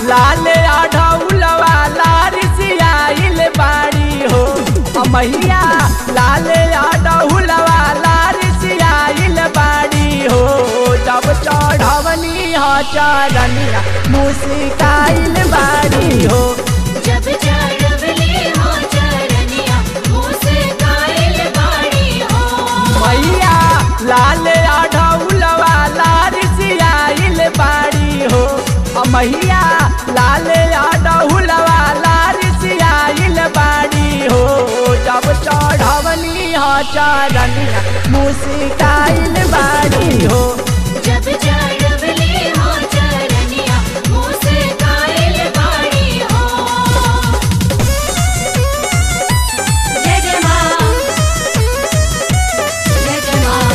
लाल आढ़ौलवा लारिसियाइल बाड़ी हो मैया लाल आढ़ौलवा लारिसियाइल बाड़ी हो जब चढ़वनी ह चरनिया मुस्काइल बाड़ी हो जब चढ़वले हो चरनिया मुस्काइल बाड़ी हो मैया लाल आढ़ौलवा लारिसियाइल बाड़ी हो मैया लाल आढ़ौलवा लारिसियाइल बाड़ी हो जब चढ़वनी ह चरनिया मुस्काइल बाड़ी हो जब चढ़वले हो चरनिया मुस्काइल बाड़ी हो जय जय माँ जय जय माँ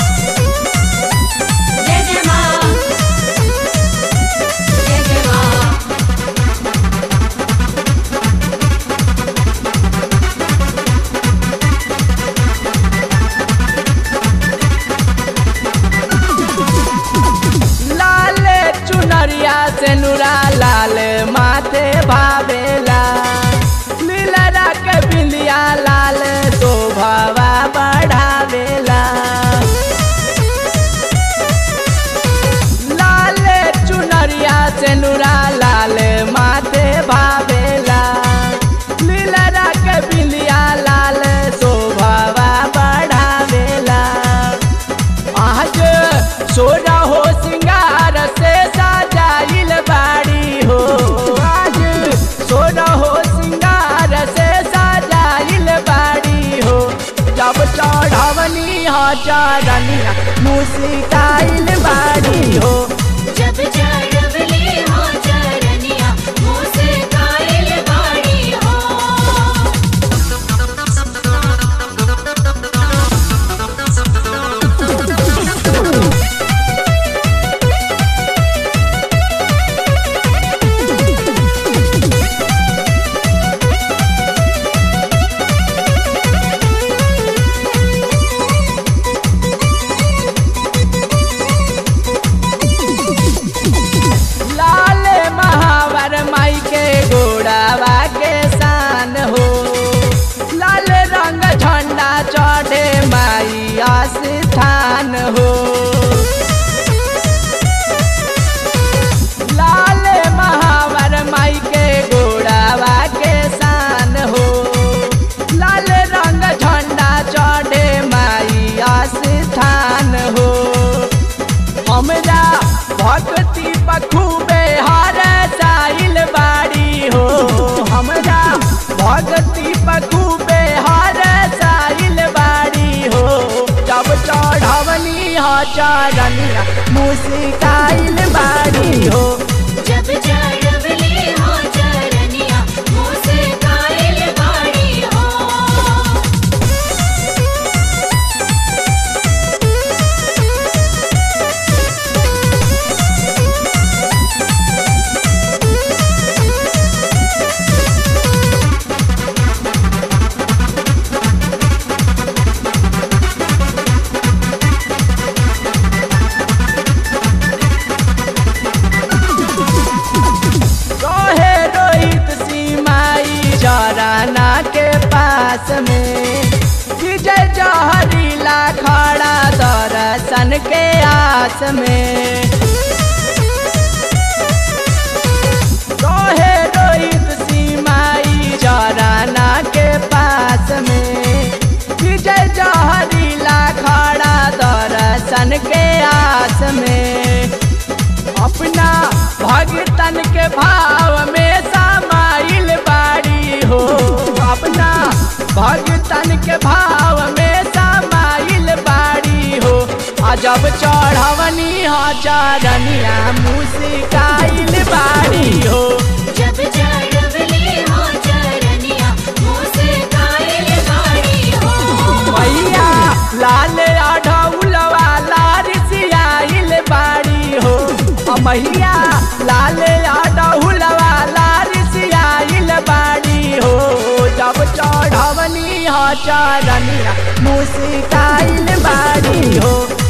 जय जय माँ जय जय माँ लाल चुनरिया से नुरा लाल माथे भावेला लीलरा के बिंदिया लाल शोभावा बढ़ावेला लाल चुनरिया से नुरा लाल माथे भावेला लीलरा के बिंदिया लाल शोभावा बढ़ावेला आज सोना हो सिंगार से सजाइल बाड़ी हो आज सोना हो सिंगार से सजाइल बाड़ी हो जब चढ़वनी हो चरनिया मुस्काइल बाड़ी हो जब चढ़वले हो चरनिया मुस्काइल बाड़ी हो लाल महावर माई के गोड़ावा के शान हो लाल रंग झंडा चढ़े माई आस्थान हो लाल महावर माई के गोड़ावा के शान हो लाल रंग झंडा चढ़े माई आस्थान हो हमरा भक्ति बखूबे हर साइल बाड़ी हो हमरा भक्ति बखूबे हर साइल बाड़ी हो जब चढ़वनी हो चरनिया मुस्काइल बाड़ी हो जब चढ़वले हो चरनिया मुस्काइल बाड़ी हो रहे रोहित सीमाई जराना के पास में विजय जहरीला खड़ा दर्शन के आस में रहे रोहित सीमाई जराना के पास में विजय जहरीला खड़ा दर्शन के आस में अपना भगतन के भाव में समाइल बाड़ी हो अपना भगतन के भाव में समाइल बाड़ी हो आ जब चढ़वनी हो चरनिया मुस्काइल बाड़ी हो जब चढ़वले हो चरनिया मुस्काइल बाड़ी हो मैया लाल आढ़ौलवा लारिसियाइल बाड़ी हो मैया लाल आढ़ौलवा लारिसियाइल बाड़ी हो जब चढ़वनी ह चरनिया मुस्काइल बाड़ी हो